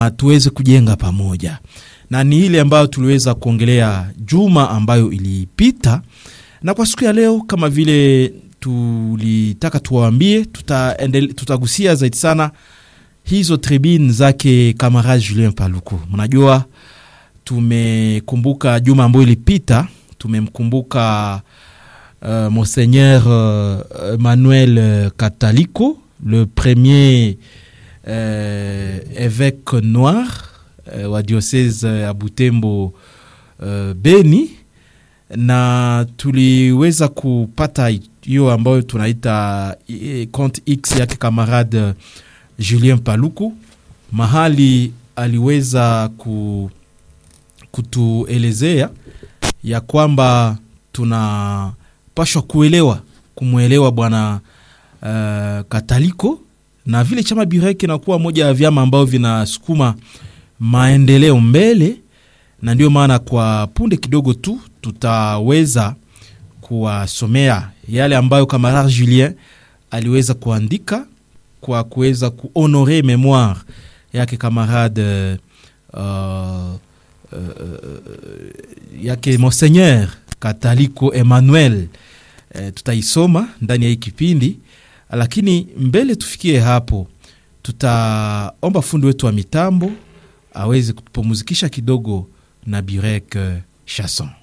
tuweze kujenga pamoja, na ni ile ambayo tuliweza kuongelea juma ambayo ilipita, na kwa siku ya leo kama vile tulitaka tuwaambie, tutagusia zaidi sana hizo tribune zake kamarade Julien Paluku. Mnajua tumekumbuka juma ambayo ilipita, tumemkumbuka uh, Monseigneur uh, Emmanuel Catalico le premier euh, évêque noir uh, wa diocese ya Butembo uh, Beni, na tuliweza kupata hiyo ambayo tunaita compte X yake kamarade Julien Paluku, mahali aliweza ku, kutuelezea ya kwamba tunapashwa kuelewa kumwelewa bwana uh, Kataliko na vile chama Burek inakuwa moja ya vyama ambavyo vinasukuma maendeleo mbele, na ndio maana kwa punde kidogo tu tutaweza kuwasomea yale ambayo kamarade Julien aliweza kuandika kwa kuweza kuhonore memoire yake kamarade uh, uh, uh, yake Monseigneur Kataliko Emmanuel. Uh, tutaisoma ndani ya hii kipindi, lakini mbele tufikie hapo, tutaomba fundi wetu wa mitambo aweze kutupumuzikisha kidogo na Burek uh, Chanson.